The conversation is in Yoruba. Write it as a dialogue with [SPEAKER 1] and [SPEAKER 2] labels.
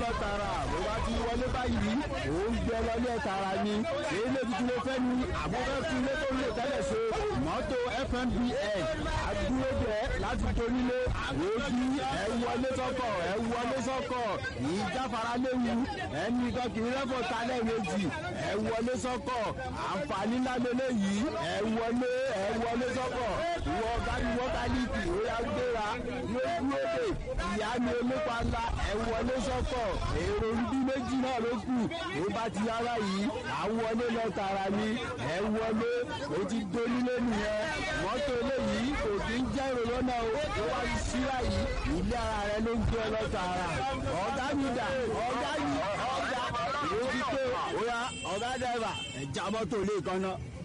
[SPEAKER 1] tààrà bó bá ti wọlé báyìí ó ń gbé wọlé tààrà ni ilé tuntun ló fẹ́ ni àbúfẹ́ fún ilé tó lè tẹ́lẹ̀ ṣe mọ́tò fmbn àdúrógbẹ láti torílé òbí ẹ wọlé sọ́kọ̀ ẹ wọlé sọ́kọ̀ ìjáfara léwu ẹnì kan kì í rẹ́fọ̀ talẹ̀ méjì ẹ wọlé sọ́kọ̀ àǹfààní ńlá lélẹ́yìí ẹ wọlé ẹ wọlé sọ́kọ̀ wọ báyìí wọ́tálíìkì ó yá gbéra yóò dúró dé ìyá mi olópa ńlá ẹ wọlé sọ́kọ̀ èrò ibi méjì náà ló kù ó bá ti yára yìí à ń wọlé lọ tààrà ni ẹ wọlé ó ti dolílé nìyẹn mọ́tò eléyìí kò kí ń jẹ́ èrò lọ́nà o ó wá ti síra yìí ilé ara rẹ ló ń gbé lọ tààrà ọ̀gá mi dà ọ̀gá yìí ọ̀gá èyí ti pé ó yá ọ̀gá dẹ́rẹ́bà ẹ̀ já mọ́tò lé kan náà.